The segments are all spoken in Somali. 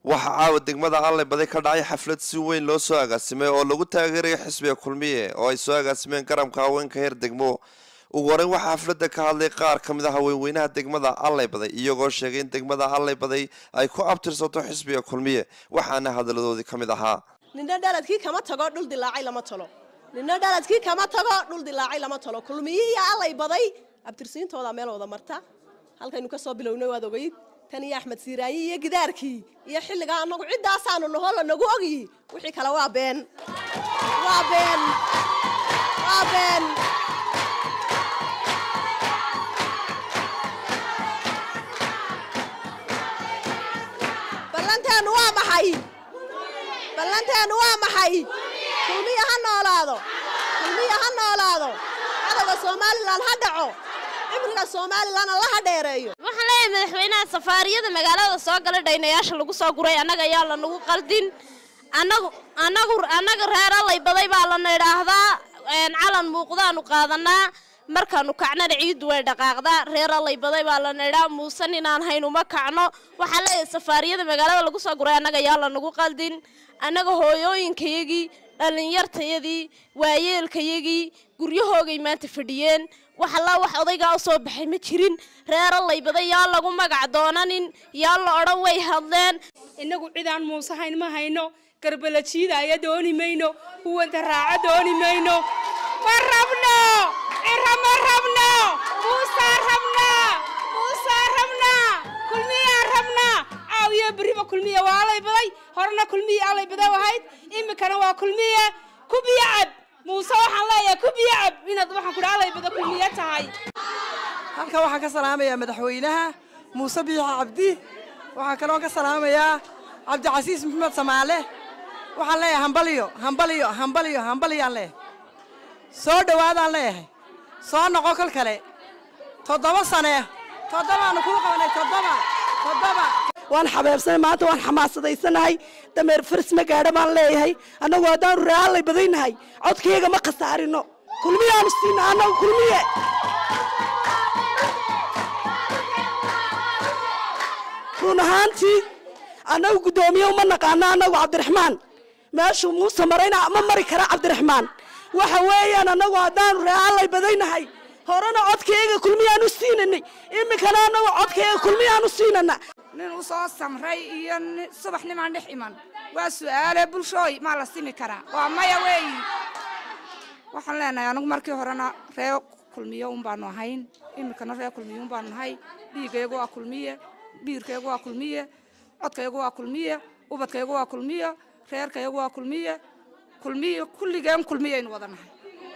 waxaa caawa degmada allay baday ka dhacay xaflad si weyn loo soo agaasimay oo lagu taageerayo xisbiga kulmiye oo ay soo agaasimeen garabka haweenka heer degmo ugu horeyn waxaa xafladda ka hadlay qaar ka mid a haweenweynaha degmada allay baday iyagoo sheegay in degmada allay baday ay ku abtirsato xisbiga kulmiye waxaana hadaladoodii ka mid ahaa nina dhaladkii kama tago dhul dilaacay lama talo nina dhaladkii kama tago dhul dilaacay lama talo kulmiyihii allay baday abtirsiintooda meel wada marta halkaynu ka soo bilownay waad ogeyd tan iyo axmed siiraayi iyo gidaarkii iyo xilligaa anagu ciddaasaanu naho lanagu ogyi wixii kale waa been waa been waa been ballanteenu waa maxay ballanteenu waa maxay kulmiya ha noolaado kulmiya ha noolaado cadowga somalilan ha dhaco cimriga somalilan alla ha dheereeyo waxaan leeyahay madaxweynaha safaariyada magaalada soo gala dhaynayaasha lagu soo guray annaga ayaa lanagu qaldin annagu annagu annaga reer allay baday baa lana idhaahdaa calan muuqdaanu qaadanaa markaanu kacnana ciiddu way dhaqaaqdaa reer allay baday baa lana idhaa muusan inaan hayn uma kacno waxaan leeyahay safaariyada magaalada lagu soo guray annaga ayaa lanagu qaldin annaga hooyooyinkayagii dhallinyartayadii waayeelkayagii guryahoogay maanta fadhiyeen wax allaa wax odaygaa u soo baxay ma jirin reer allay baday yaa lagu magac doonanin yaa la odhan way hadleen innagu cidaan muusahayn ma hayno garbalajiidaaya dooni mayno huwanta raaca dooni mayno ma rabno cira ma rabno muusaa rabnaa muusaa rabnaa kulmiyaan rabnaa caawiya berriba kulmiya waa allay baday horena kulmiya allay baday ahayd iminkana waa kulmiya kubiya cab muuse waxaan leeyahay kubiya cab inaad waxaan kudha allay bada kulmiya tahay halkan waxaan ka salaamayaa madaxweynaha muuse biixi cabdi waxaan kaloo ka salaamayaa cabdicasiis maxamed samaale waxaan leeyahay hambaliyo hambaliyo hambaliyo hambaliyaan leeyahay soo dhowaadaan leeyahay soo noqo kol kale toddoba sane toddobaanu kuu qabanay toddoba toddoba waan xabeebsanay maanta waan xamaasadaysanahay dameer faris ma gaadho baan leeyahay annagu haddaanu reaalay badaynahay codkayga ma khasaarino kulmiyaanu siina annagu kulmiye run ahaantii annagu guddoomiye uma naqaano annagu cabdiraxmaan meeshuu muuse marayna ma mari kara cabdiraxmaan waxa weeyaan annagu haddaanu reaalay badaynahay horena codkayga kulmiyaanu siinanay iminkana annagu codkayga kulmiyaanu siinana nin u soo samray iyo subax nimaan dhex iman waa su'aale bulshooy maa la simi karaa waa maya weeyi waxaan leenahay anigu markii horena ree kulmiye un baanu ahayn iminkana ree kulmiye un baanu nahay dhiigaygu waa kulmiye biirkaygu waa kulmiye codkaygu waa kulmiye ubadkaygu waa kulmiye reerkaygu waa kulmiye kulmiye kulligeen kulmiyaynu wada nahay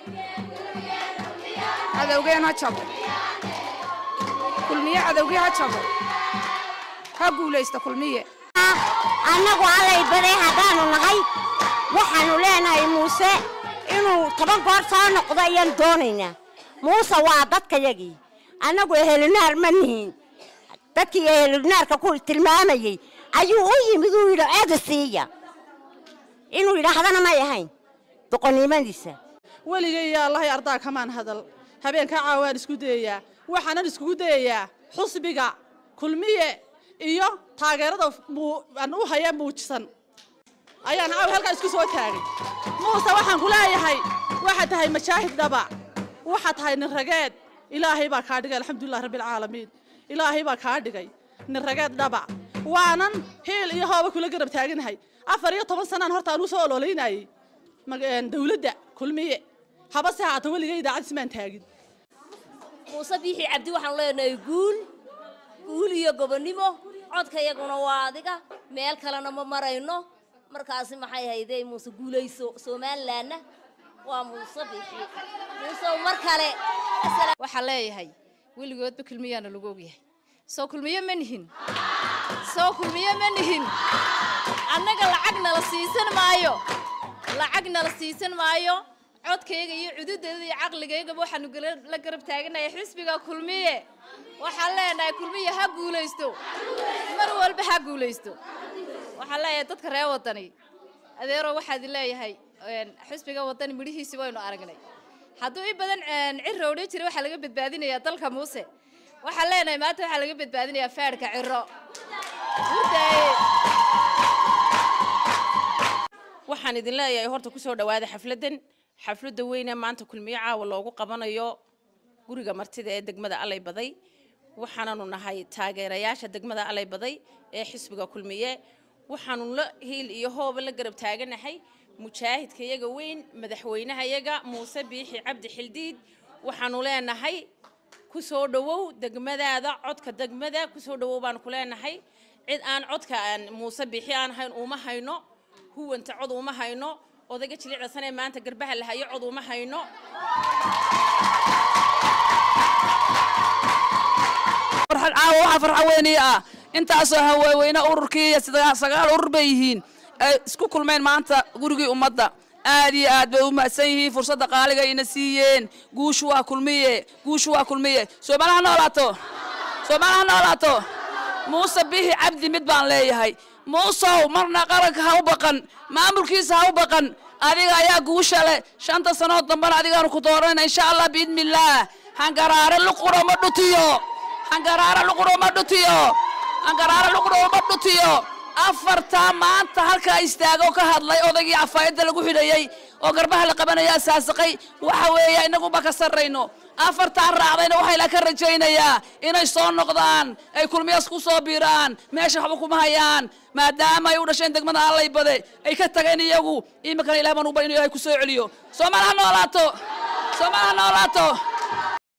cadowgeen ha jabo kulmiye cadowgii ha jabo ha guulaysta kulmiye annagu allay baday haddaanu nahay waxaanu leenahay muuse inuu toban goor soo noqdo ayaan doonaynaa muuse waa dadkayagii annagu ehelinaar ma nihin dadkii ehelinaarka ku tilmaamayey ayuu u yimid uu yidhi ceda siiya inuu yidhaahdana may ahayn doqonnimadiisa weligay yaa allahay ardaa kamaan hadal habeenkaa caawaan isku dayayaa waxaanan iskugu dayayaa xusbiga kulmiye iyo taageerada aan u haya muujisan ayaan caaw halkaa isku soo taagay muuse waxaan ku leeyahay waxaad tahay majaahid dhaba waxaad tahay nin rageed ilaahay baa kaa dhigay alxamdulilah rabbialcaalamiin ilaahay baa kaa dhigay nin rageed dhaba waanan hiil iyo hooba kula garab taaganahay afar iyo toban sanaan horta aan u soo ololaynayey dawladda kulmiye haba se haata weligay idaacadis maan taagin muuse biixi cabdi waxaanu leenahay guul guul iyo gobonnimo codkayaguna waa adiga meel kalena ma marayno markaasi maxay haydee muuse guulayso somalilanna waa muuse biixi muuse mar kale waxaa leeyahay weligoodba kulmiyaana lagu ogyahay soo kulmiye ma nihin soo kulmiye ma nihin annaga lacag nala siisan maayo lacag nala siisan maayo codkayga iyo cududeeda iyo caqligaygaba waxaanu la garab taaganahay xisbiga kulmiye waxaan leenahay kulmiye ha guulaysto mar walba ha guulaysto waxaan leeyahay dadka reer wadani adeero waxaad leeyahay xisbiga wadani midhihiisi waynu aragnay hadduu in badan ciro odhan jiray waxaa laga badbaadinayaa dalka muuse waxaan leenahay maanta waxaa laga badbaadinayaa faadhka ciro hurdaaye waxaan idin leeyahay horta kusoo dhawaada xafladdan xafladda weyne maanta kulmiyo caawa loogu qabanayo guriga martida ee degmada allay baday waxaananu nahay taageerayaasha degmada allay baday ee xisbiga kulmiye waxaanu la hiil iyo hooba la garab taaganahay mujaahidka yaga weyn madaxweynaha yaga muuse biixi cabdi xildiid waxaanu leenahay kusoo dhowow degmadaada codka degmada kusoo dhowow baanu ku leenahay cid aan codka aan muuse biixi aan hayn uma hayno huwanta cod uma hayno odayga jilicdasanee maanta garbaha la hayo cod uma hayno farxad caawa waxaa farxa weyniye ah intaasoo haweenweyne ururkii iyo sida- sagaal urur bay yihiin ay isku kulmeen maanta gurigii ummadda aad iyo aad bay u mahadsan yihiin fursadda qaaliga ina siiyeen guushu waa kulmiye guushu waa kulmiye soomaali ha noolaato soomaali ha noolaato muuse bixi cabdi mid baan leeyahay muusow marna qaranka ha u baqan maamulkiisa ha u baqan adiga ayaa guusha leh shanta sanood dambana adigaanu ku dooranayna insha allah biidnillaah hangaraare luquro ma dhutiyo hangaraare luquro ma dhutiyo hangaraare luquro ma dhutiyo afartaa maanta halkaa istaago ka hadlay odaygii cafaayadda lagu xidhayey oo garbaha la qabanaya asaasaqay waxa weeye inaguba ka sarrayno afartaa raacdayna waxay la ka rajaynayaa inay soo noqdaan ay kulmiyas ku soo biiraan meesha waxba kuma hayaan maadaama ay u dhasheen degmada allay bade ay ka tageen iyagu iminkana ilaah baan uba inuu ilaahay ku soo celiyo soomaali ha noolaato soomaali ha noolaato